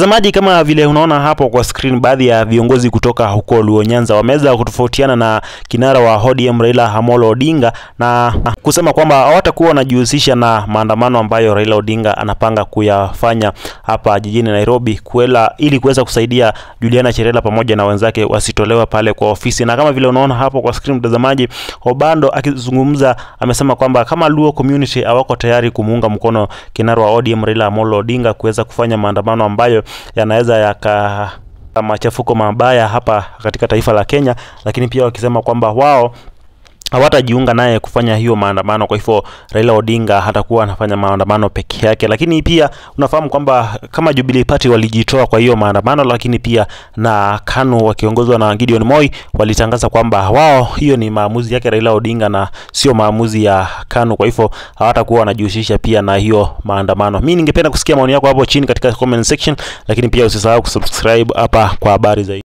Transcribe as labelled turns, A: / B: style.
A: Mtazamaji, kama vile unaona hapo kwa screen, baadhi ya viongozi kutoka huko Luo Nyanza wameweza kutofautiana na kinara wa ODM Raila Amolo Odinga na kusema kwamba hawatakuwa wanajihusisha na maandamano ambayo Raila Odinga anapanga kuyafanya hapa jijini Nairobi kuela, ili kuweza kusaidia Juliana Cherela pamoja na wenzake wasitolewe pale kwa ofisi. Na kama vile unaona hapo kwa screen, mtazamaji, Obando akizungumza amesema kwamba kama Luo community hawako tayari kumuunga mkono kinara wa ODM Raila Amolo Odinga kuweza kufanya maandamano ambayo yanaweza yaka machafuko mabaya hapa katika taifa la Kenya, lakini pia wakisema kwamba wao hawatajiunga naye kufanya hiyo maandamano. Kwa hivyo Raila Odinga hatakuwa anafanya maandamano peke yake, lakini pia unafahamu kwamba kama Jubilee Party walijitoa kwa hiyo maandamano, lakini pia na KANU wakiongozwa na Gideon Moi walitangaza kwamba wao, hiyo ni maamuzi yake Raila Odinga na sio maamuzi ya KANU. Kwa hivyo hawatakuwa wanajihusisha pia na hiyo maandamano. Mimi ningependa kusikia maoni yako hapo chini katika comment section, lakini pia usisahau kusubscribe hapa kwa habari zaidi.